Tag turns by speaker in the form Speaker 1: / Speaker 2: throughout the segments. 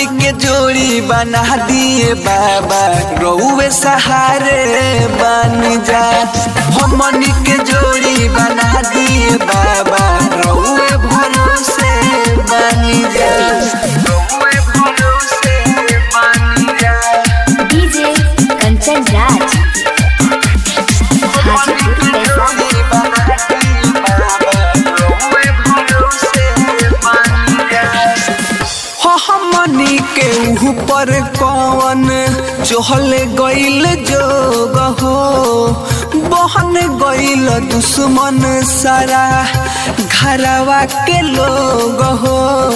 Speaker 1: हमनी के जोड़ी बना दिए बाबा रउए सहारे बन जा हमनी के जोड़ी बना दिए बाबा रउए भरोसे बन जा रउए भरोसे बन जा
Speaker 2: डीजे कंचन राज हाजीपुर पैसा
Speaker 1: हमनी के ऊपर कौन चहल गईल जोग हो बहन गईल दुश्मन सारा घरवा के लोग हो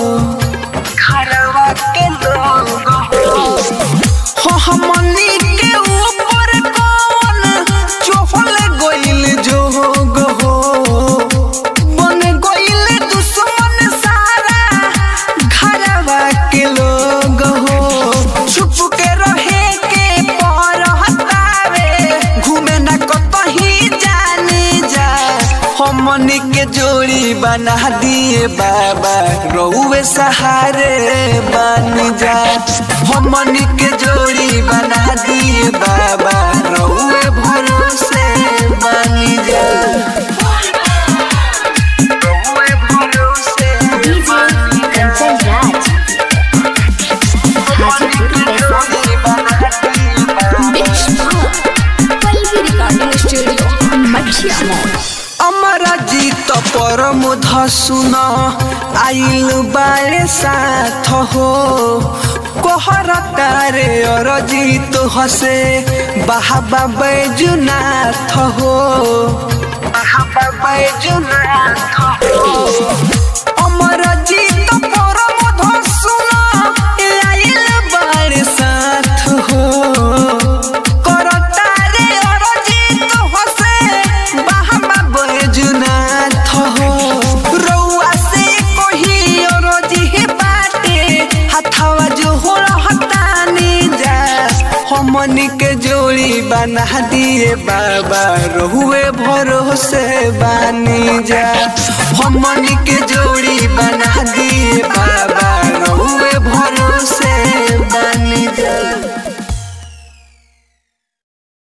Speaker 1: घरवा के लोग हो हो हमनी के ऊपर कौन चहल गईल जोग हो बन गईल दुश्मन सारा घरवा के लोग हो छुप के रहे के पर हतावे घूमे न कतही जाने जा हमनी के जोड़ी बना दिए बाबा रउए सहारे बन जा हमनी के जोड़ी बना दिए बाबा रउए भरोसे बन जा रउए भरोसे
Speaker 2: डीजे कंचन राज हाजीपुर पैसा Pallavi recording studio Mathiya mall
Speaker 1: अमरा जीत परम धसुन आइल बारे साथ हो कोहर तारे और जीत हसे बाहबा बैजुनाथ हो बाहबा बैजुनाथ हो अमर जीत परम धसुन आइल बारे साथ हो करतारे अरजित होसे बाहमा बैजुनाथ हो रउआ से कोही अरजी बाटे हथवा जो हो हतानी जा हमनी के जोड़ी बना दिए बाबा रहुए भरोसे बानी जा हमनी के जोड़ी बना दिए बाबा